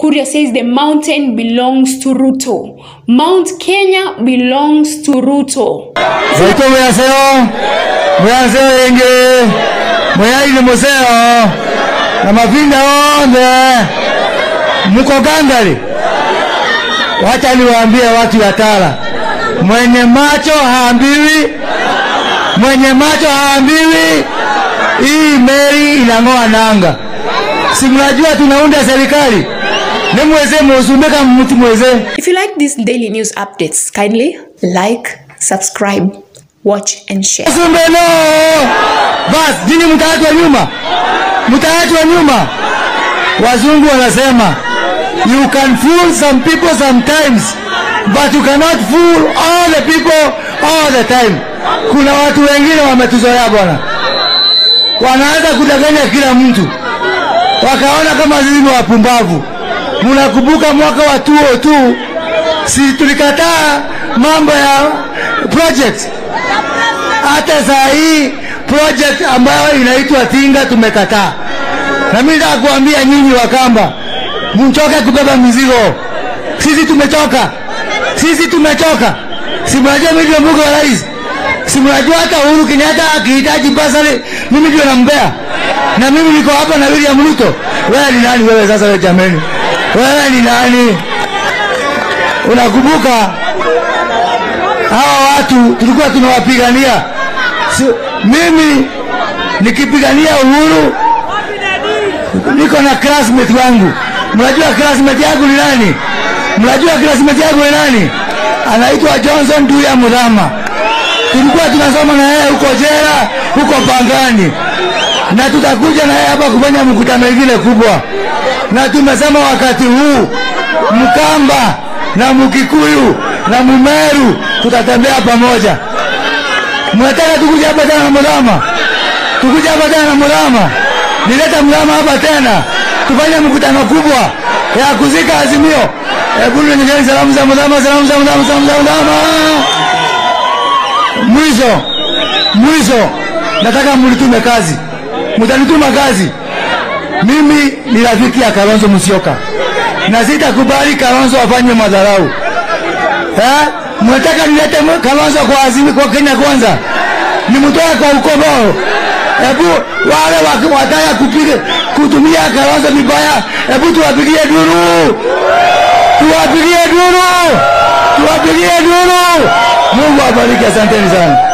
Kuria says the mountain belongs to Ruto. Mount Kenya belongs to Ruto. Zaito mwaseo mwaseo yenge mwaili museo na mavinda onde muko gangari. Wacha niwaambie watu ya Tala, mwenye macho haambiwi, mwenye macho haambiwi. Hii meli inang'oa nanga, si mnajua tunaunda serikali ne mweze musume kama mtu mweze If you like these daily news updates, kindly like, subscribe, watch, and share. Sumbeno. Bas, jini mtaachwa nyuma, mtaachwa nyuma. Wazungu wanasema you can fool some people sometimes but you cannot fool all the people all the time. Kuna watu wengine wametuzoea bwana, wanaanza kudanganya kila mtu, wakaona kama sisi ni wapumbavu. Mnakumbuka mwaka wa 2002 si tulikataa mambo ya project hata saa hii project ambayo inaitwa Tinga tumekataa, na mimi nataka kuambia nyinyi Wakamba, mchoke kubeba mizigo. Sisi tumechoka, sisi tumechoka. Si mnajua mimi ndio mbuga wa rais, si mnajua hata Uhuru Kenyatta akihitaji basari mimi ndio nampea, na mimi niko hapa na William Ruto. Wewe ni nani wewe sasa? Wewe jameni, wewe ni nani? Unakumbuka hawa watu tulikuwa tunawapigania. Si, mimi nikipigania uhuru niko na classmate wangu. Mnajua classmate yangu ni nani? Mnajua classmate yangu ni nani? Anaitwa Johnson Tuya Mudhama. Tulikuwa tunasoma na yeye huko jela, huko Pangani, na tutakuja na yeye hapa kufanya mkutano ingine kubwa, na tumesema wakati huu Mkamba na Mkikuyu na Mumeru tutatembea pamoja. Mnataka tukuja hapa tena na Mudhama? Tukuja hapa tena na Mudhama? Nileta Mudhama hapa tena tufanye mkutano kubwa ya kuzika Azimio. Hebu nionyesheni salamu za Mudhama, salamu za Mudhama, salamu za Mudhama. Mwisho mwisho, nataka mlitume kazi, mtanituma kazi. Mimi ni rafiki ya Kalonzo Musyoka na sitakubali Kalonzo afanye madharau. Eh? Mnataka nilete Kalonzo kwa azimi kwa Kenya kwanza, nimtoe kwa ukomoro. Hebu wale waki- wataka kupiga kutumia Kalonzo vibaya, hebu tuwapigie duru, tuwapigie duru, tuwapigie duru. Mungu awabariki, asanteni sana.